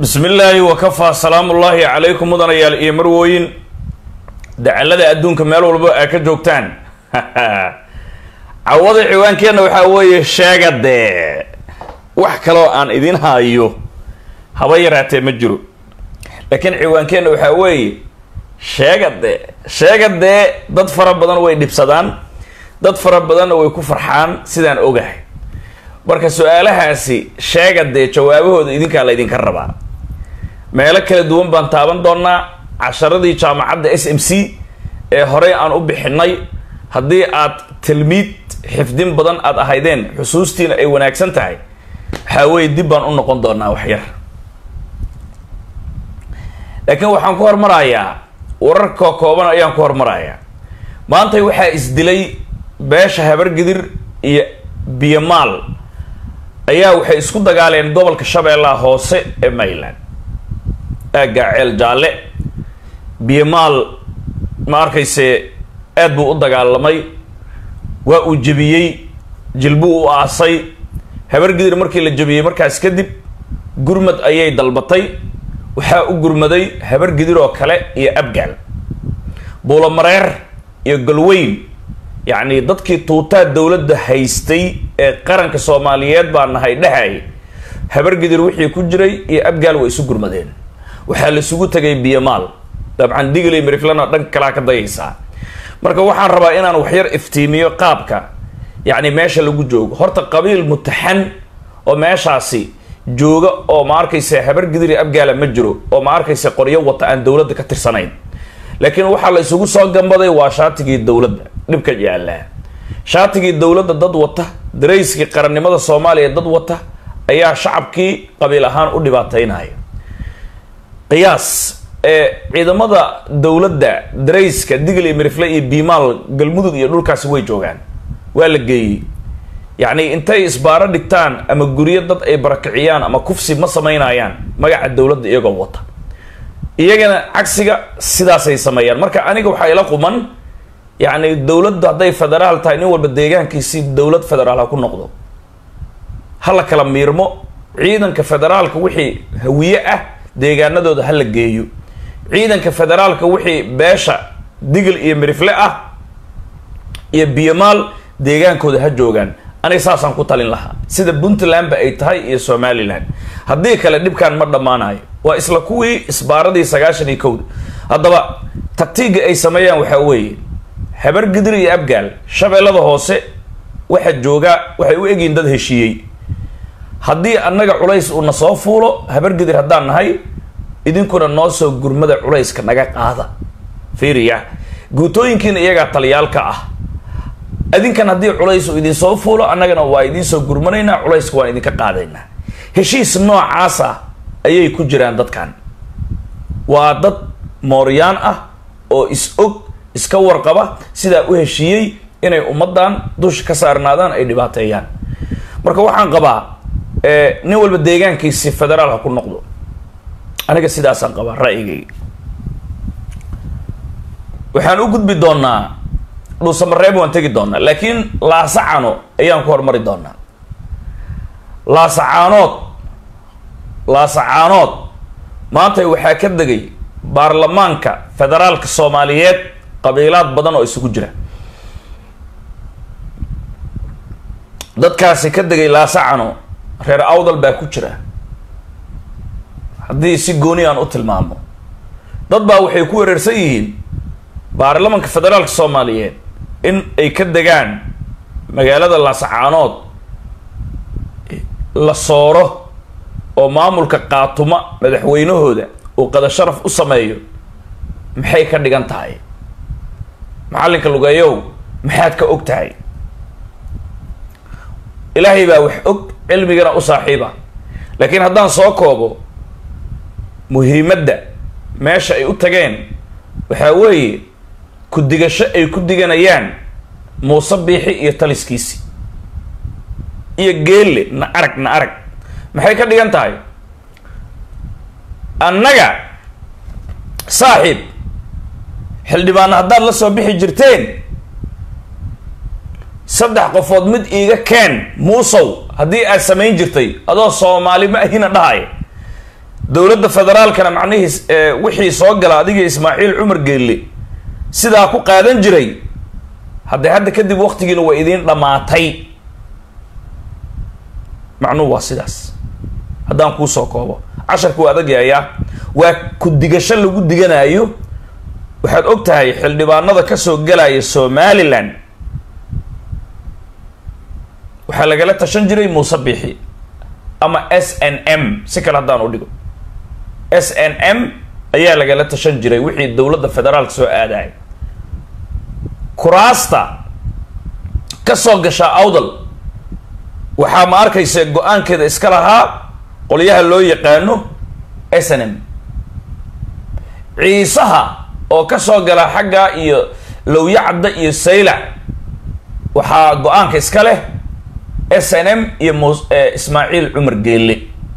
bismi illaahi wakafaa salaamullaahi calaykum mudanayaal iyo marwooyin dacalada adduunka meel walba aa ka joogtaan cawada ciwaankeenna waxaa weeye sheega dee wax kaloo aan idin hayo haba yaraatee ma jiro laakiin ciwaankeenna waxaa weeye sheega dee sheega dee dad fara badan way dhibsadaan dad fara badanna way ku farxaan sidaan ogahay marka su-aalahaasi sheega dee jawaabahooda idinkaa la ydinka rabaa meelo kala duwan baan taaban doonaa casharadii jaamacadda s m c ee horey aan u bixinay haddii aad tilmiid xifdin badan aad ahaydeen xusuustiina ay wanaagsan tahay waxaa weye dib baan u noqon doonaa waxyar laakiin waxaan ku hormarayaa wararka kooban ayaan ku hormarayaa maantay waxaa isdilay beesha habargidir iyo biyomaal ayaa waxay isku dagaaleen gobolka shabeellaha hoose ee mayland aaggaa ceel jaalle biyomaal ma arkayse aad buu u dagaalamay waa uu jebiyey jilbuu u aasay habargidir markii la jebiyey markaas kadib gurmad ayay dalbatay waxaa u gurmaday habargidir oo kale iyo abgaal buulamareer iyo galweyn yacni dadkii tuutaa dowladda haystay ee qaranka soomaaliyeed baa nahay dhehay habargidir wixii ku jiray iyo abgaal way isu gurmadeen waxaa la isugu tegay biyomaal dabcan digley mariflana dhanka kalaa ka dayaysaa marka waxaan rabaa inaan waxyar iftiimiyo qaabka yacni meesha lagu joogo horta qabiil mutaxan oo meeshaasi jooga oo ma arkayse habargidiri abgaala ma jiro oo ma arkayse qoryo wata aan dowladda ka tirsanayn laakiin waxaa la isugu soo gambaday waa shaatigii dowladda dhibka yaallaa shaatigii dowladda dad wata darayskii qarannimada soomaaliya dad wata ayaa shacabkii qabiil ahaan u dhibaataynaya qiyaas ee ciidamada dowladda darayska digl iyo mirifle iyo biimaal galmudug iyo dhulkaasi way joogaan waa la geeyey yacni intay isbaaro dhigtaan ama guryo dad ay barakiciyaan ama kufsi ma samaynayaan magaca dowladda iyagoo wata iyagana cagsiga sidaasay sameeyaan marka aniga waxaa ila quman yacni dowladdu hadday federaal tahay nin walba deegaankiisi dowlad federaal ha ku noqdo ha la kala miirmo ciidanka federaalka wixii hawiye ah deegaanadooda ha la geeyo ciidanka federaalka wixii beesha digl iyo mirifle ah iyo biyomaal deegaankooda ha joogaan aniga saasaan ku talin lahaa sida puntlandba ay tahay iyo somalilan haddii kale dhibkan ma dhammaanayo waa isla kuwii isbaaradii sagaashan iyo kowda haddaba taktiiga ay sameeyaan waxaa weeye habargidir iyo abgaal shabeellada hoose waxa joogaa waxay u egyihin dad heshiiyey haddii annaga culays uuna soo fuulo habargidir haddaan nahay idinkuna noo soo gurmada culayska naga qaada fiiriya guutooyinkiina iyagaa taliyaalka ah adinkan haddii culays uu idin soo fuulo annagana waa idiin soo gurmanaynaa culayska waan idinka qaadaynaa heshiis noocaas ah ayay ku jiraan dadkan waa dad mooryaan ah oo is og iska warqaba sidaa u heshiiyey inay ummaddan dusha ka saarnaadaan ay dhibaateeyaan marka waxaan qabaa nin walba deegaankiisi federaal ha ku noqdo aniga sidaasaan qabaa ra'yigayga waxaan u gudbi doonaa dhuusamareeb waan tegi doonaa laakiin laasacano ayaan ku hormari doonaa laasacaanood laasacaanood maanta waxaa ka degay baarlamaanka federaalka soomaaliyeed qabiilaad badan oo isugu jira dadkaasi ka degay laasacano reer awdal baa ku jira haddii si gooni aan u tilmaamo dad baa waxay ku wereersan yihiin baarlamanka federaalka soomaaliyeed in ay ka degaan magaalada laasacaanood la sooro oo maamulka qaatuma madaxweynahooda uu qada sharaf u sameeyo maxay ka dhigan tahay macallinka lugeeyow maxaad ka og tahay ilaahay baa wax og cilmigana u saaxiiba laakiin haddaan soo koobo muhiimadda meesha ay u tageen waxaa weeye ku digasho ay ku diganayaan muuse biixi iyo taliskiisi iyo geelle na arag na arag maxay ka dhigan tahay annaga saaxiib xildhibaana haddaad la soo bixi jirteen saddex qofood mid iiga keen muusow haddii aad samayn jirtay adoo soomaali ma ahina dhahay dowladda federaalkana macnihiis wixii soo gala adiga ismaaciil cumar geelle sidaa ku qaadan jiray haddee hadda kadib waktigiina waa idiin dhammaatay macnuhu waa sidaas haddaan kuu soo koobo casharku waa adagyayaa waa ku digasho lagu diganayo waxaad og tahay xildhibaanada kasoo galaya somalilan waxaa lagala tashan jiray muuse biixi ama s n m si kale haddaan u dhigo s n m ayaa lagala tashan jiray wixii dowladda federaalka soo aadaya kuraasta ka soo gashaa awdal waxaa ma arkaysa go-aankeeda iska lahaa qolyaha loo yaqaano s n m ciisaha oo ka soo gala xagga iyo lowyacadda iyo saylac waxaa go-aanka iska leh s n m iyo mus ismaaciil cumar geelle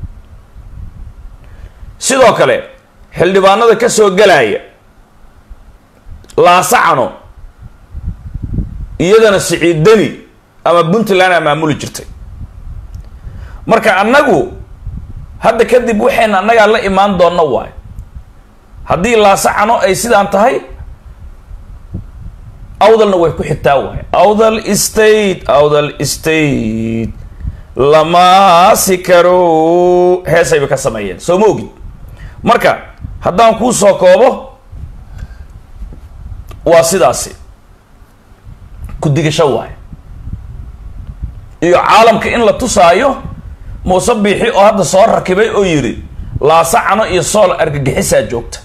sidoo kale xildhibaanada ka soo galaya laasacano iyadana siciid deni ama puntland a maamuli jirtay marka annagu hadda kadib waxayna annagaa la imaan doona waayo haddii laasacano ay sidaan tahay awdalna way ku xigtaa waayo awdal state awdal state lamaasi karo heesayba ka sameeyeen soo ma ogid marka haddaan kuu soo koobo waa sidaasi ku digasho waayo iyo caalamka in la tusaayo muuse biixi oo hadda soo rakibay oo yidhi laasacano iyo sool argagixisaa joogta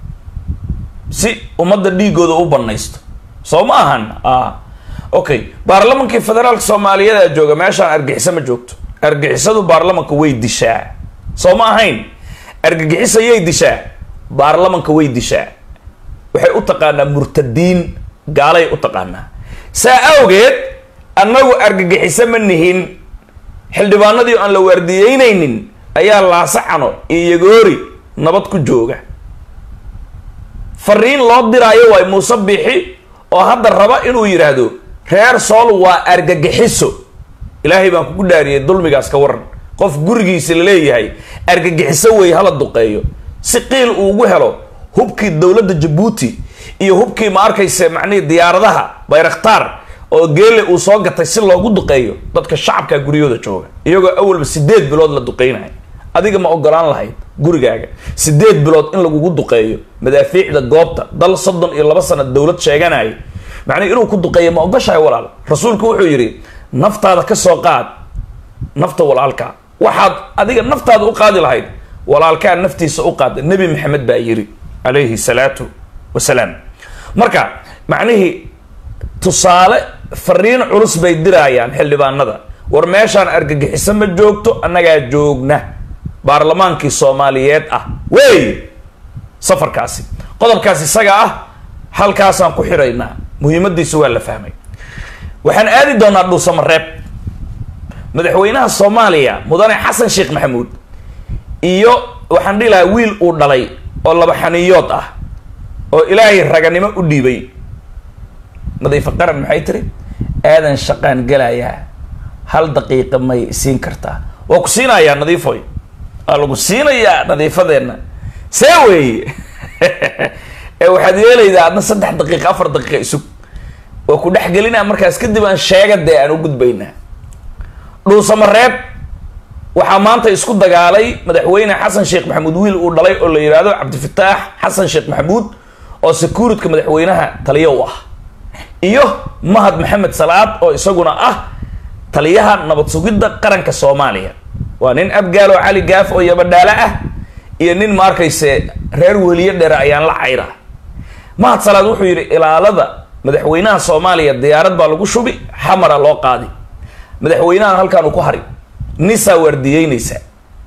si ummadda dhiigooda u banaysto soo ma ahan a okay baarlamankii federaalka soomaaliyadaa jooga meeshaan argagixiso ma joogto argagixisadu baarlamanka way dishaa soo ma ahayn argagixisa yay dishaa baarlamanka way dishaa waxay u taqaanaa murtadiin gaalay u taqaanaa saa awgeed annagu argagixiso ma nihin xildhibaanadii aan la waardiyeynaynin ayaa laasacano iyo yagoori nabad ku jooga fariin loo diraayo waay muuse biixi oo hadda raba inuu yidhaahdo reer sool waa argagixiso ilaahay baan kugu dhaariyay dulmigaas ka waran qof gurigiisa laleeyahay argagixiso wey hala duqeeyo si qiil uu ugu helo hubkii dowladda jabuuti iyo hubkii ma arkayse macnihii diyaaradaha bayraktaar oo geele uu soo gatay si loogu duqeeyo dadka shacabka guryahooda jooga iyagoo awalba sideed bilood la duqeynayo adiga ma ogolaan lahayd gurigaaga sideed bilood in lagugu duqeeyo madaafiicda goobta dal soddon iyo laba sana dowlad sheeganaya macnii inuu ku duqeeyo ma ogoshahay walaal rasuulku wuxuu yidhi naftaada ka soo qaad nafta walaalkaa waxaad adiga naftaada u qaadi lahayd walaalkaa naftiisa u qaada nebi maxamed baa yiri calayhi salaatu wasalaam marka macnihii tusaale fariin culus bay diraayaan xildhibaanada war meeshaan argagixiso ma joogto annagaa joogna baarlamaankii soomaaliyeed ah wey safarkaasi qodobkaas isaga ah halkaasaan ku xiraynaa muhiimadiisu waa la fahmay waxaan aadi doonaa dhuusamareeb madaxweynaha soomaaliya mudane xasan sheekh maxamuud iyo waxaan dhihi lahaa wiil uu dhalay oo laba xaniyood ah oo ilaahay raganimo u dhiibay nadiifo qaran maxay tiri aadan shaqaan gelayaa hal daqiiqa may siin kartaa waa ku siinayaa nadiifoy waa lagu siinayaa nadiifadeenna see weeye ee waxaad yeelaydaa adna saddex daqiiqa afar daqiiqa isug waa ku dhexgelinaa markaas kadib aan sheega dee aan u gudbaynaa dhuusamareeb waxaa maanta isku dagaalay madaxweyne xasan sheekh maxamuud wiil uu dhalay oo la yidhaahdo cabdifataax xasan sheekh maxamuud oo securitka madaxweynaha taliyo u ah iyo mahad maxamed salaad oo isaguna ah taliyaha nabad sugidda qaranka soomaaliya waa nin abgaal oo cali gaaf oo yabadhaale ah iyo nin ma arkayse reer weliye dheere ayaan la cayra mahad salaad wuxuu yidhi ilaalada madaxweynaha soomaaliya diyaarad baa lagu shubi xamara loo qaadi madaxweynahan halkaan uu ku hari nisaa waardiyeynaysa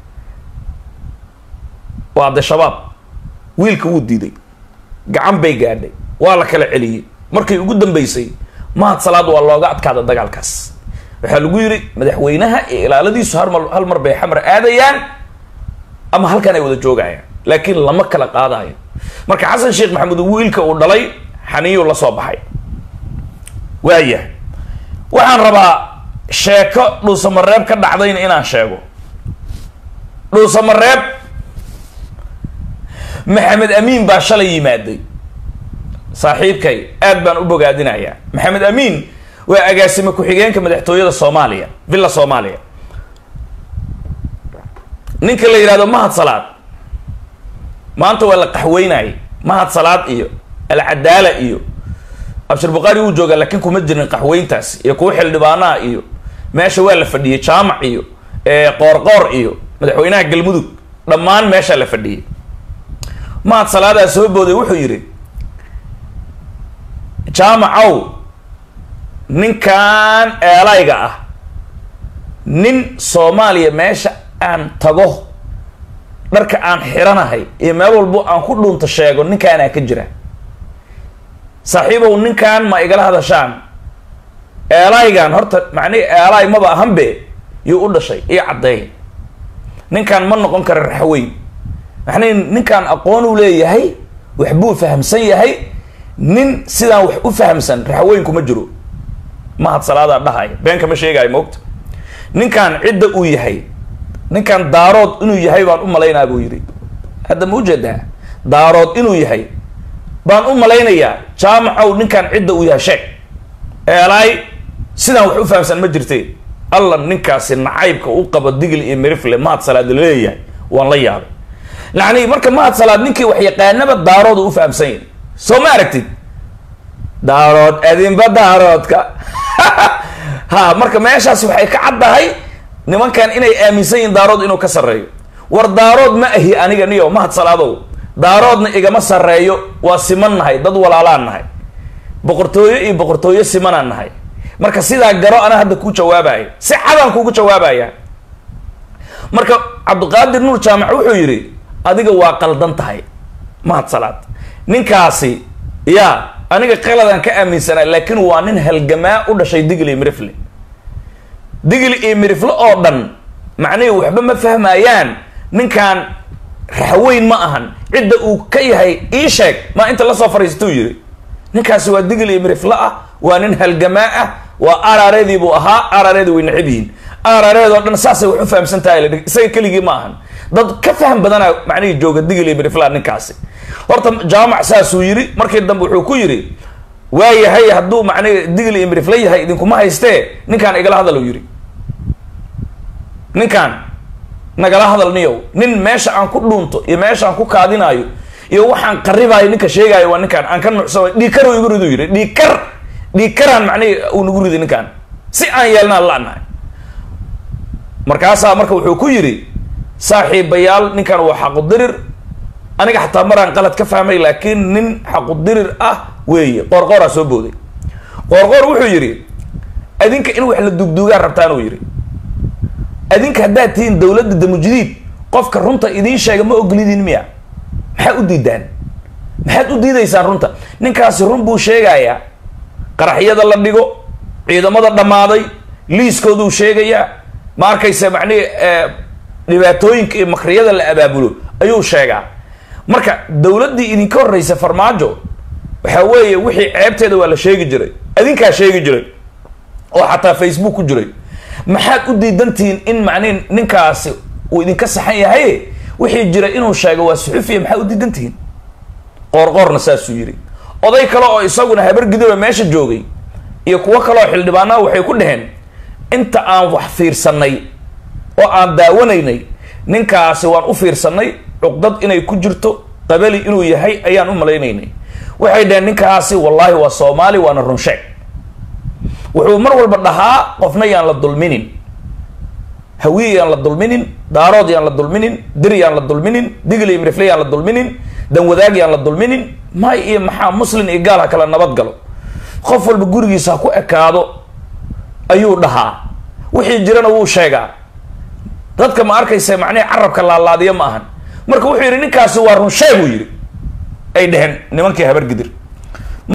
waa de shabaab wiilka wuu diiday gacan bay gaadhay waa la kala celiyey markay ugu dambeysay mahad salaad waa looga adkaada dagaalkaas waxaa lagu yidhi madaxweynaha iyo ilaaladiisu harmar hal mar bay xamar aadayaan ama halkan ay wada joogayaan laakiin lama kala qaadayo marka xasan sheekh maxamuud wiilka uu dhalay xaniyuu la soo baxay waaya waxaan rabaa sheeko dhuusamareeb ka dhacdayna inaan sheego dhuusamareeb maxamed amiin baa shalay yimaaday saaxiibkay aad baan u bogaadinayaa maxamed amiin waa agaasime ku-xigeenka madaxtooyada soomaaliya villa soomaaliya ninka la yidhahdo mahad salaad maanta waa la qaxweynayay mahad salaad iyo alcadaala iyo abshir bukhaari wuu joogaa laakiin kuma jirin qaxweyntaas iyo kuwa xildhibaanaha iyo meesha waa la fadhiyey jaamac iyo qoorqoor iyo madaxweynaha galmudug dhammaan meeshaa la fadhiyey mahad salaadaa soo booday wuxuu yidhi jaamacow ninkan eelayga ah nin soomaaliya meesha aan tago dharka aan xiranahay iyo meel walbo aan ku dhuunta sheego ninkaanaa ka jira saaxiibow ninkan ma igala hadashaan eelaygan horta macnihi eelay maba ahanbe yuu u dhashay iyo caddeey ninkan ma noqon kara raxweyn macnihi ninkan aqoon uu leeyahay waxbuu fahamsan yahay nin sidaan wax u fahamsan raxweyn kuma jiro mahad salaadaa dhahaya been kama sheegaayo moogta ninkan cidda uu yahay ninkan daarood inuu yahay baan u malaynaa buu yidhi hadda ma ujeedaa daarood inuu yahay baan u malaynayaa jaamacow ninkan cidda uu yahay sheeg eelaay sidaan wax u fahamsan ma jirte alla ninkaasi nacaybka u qabo digl iyo merifle mahad salaad laleeyahay waan la yaabay lacni marka mahad salaad ninkii wax yaqaanaba daarood u fahamsan yahay soo ma aragtid daarood adinba daaroodka ha marka meeshaas waxay ka caddahay nimankan inay aaminsan yihiin daarood inuu ka sarreeyo war daarood ma ahi aniga niyo mahad salaadow daaroodna igama sarreeyo waa siman nahay dad walaalaan nahay boqortooyo iyo boqortooyo simanaan nahay marka sidaa garo ana hadda kuu jawaabaya si cadaan kuugu jawaabaya marka cabdiqaadir nuur jaamac wuxuu yidhi adiga waa qaldan tahay mahad salaad ninkaasi ya aniga qaladaan ka aaminsanaa laakiin waa nin halgamaa u dhashay digli iyo mirifle digli iyo mirifle oo dhan macnihii waxba ma fahmayaan ninkan raxweyn ma ahan cidda uu ka yahay ii sheeg maa inta lasoo fariisatuu yidhi ninkaasi waa digli iyo mirifle ah waa nin halgamaa ah waa arareedii buu ahaa arareedi way necab yihiin arareed oo dhan saasay wax u fahamsan tahay la isaga keligii ma ahan dad ka faham badana macnihii jooga digli iyo miriflea ninkaasi horta jaamac saasuu yidhi markii dambe wuxuu ku yidhi waayahay hadduu macnihi digli iyo mirifle yahay idinkuma haystee ninkaan igala hadal yidhi ninkaan nagala hadal niyow nin meesha aan ku dhuunto iyo meesha aan ku kaadinaayo iyo waxaan qaribaayo ninka sheegaayo waa ninkaan aan ka nuucsana dhiikar igu ridu yidhi dhiikar dhiikaraan macnihi uu nagu riday ninkaan si aan yeelnaan la-nahay markaasaa marka wuxuu ku yidhi saaxiibayaal ninkan waa xaqudirir aniga xataa maraan qalad ka fahmay laakiin nin xaqudirir ah weeye qoorqooraa soo booday qoorqoor wuxuu yidhi adinka in wax la dugduugaan rabtaan uu yidhi adinka haddaad tihiin dowladda damujdiid qofka runta idiin sheega ma ogolidin miya maxaad u diidaan maxaad u diidaysaan runta ninkaasi run buu sheegayaa qaraxyada la dhigo ciidamada dhammaaday liiskooduu sheegayaa ma arkaysa macnihi dhibaatooyinka iyo makriyada la abaabulo ayuu sheegaa marka dowladdii idinka horreysa farmaajo waxa weeye wixii ceebteeda waa la sheegi jiray adinkaa sheegi jiray oo xataa facebook ku jiray maxaad u diidantihiin in macnihi ninkaasi uu idinka saxan yahay wixii jira inuu sheego waa suxufiya maxaad u diidantihiin qoorqoorna saasuu yidhi oday kale oo isaguna habargidoba meesha joogay iyo kuwo kale oo xildhibaanaha waxay ku dhaheen inta aan wax fiirsanay oo aan daawanaynay ninkaasi waan u fiirsanay cuqdad inay ku jirto qabali inuu yahay ayaan u malaynaynay waxay dhaheen ninkaasi wallaahi waa soomaali waana runsheeg wuxuu mar walba dhahaa qofna yaan la dulminin hawiye yaan la dulminin daarood yaan la dulminin dir yaan la dulminin digli iyo mirifle yaan la dulminin danwadaag yaan la dulminin may iyo maxaa muslin iyo gaal ha kala nabad galo qof walba gurigiisa ha ku ekaado ayuu dhahaa wixii jirana wuu sheegaa dadka ma arkaysa macnihi carabka laalaadiya ma ahan marka wuxuu yidhi ninkaasi waa runsheeg uu yidhi ay dheheen nimankii habargidir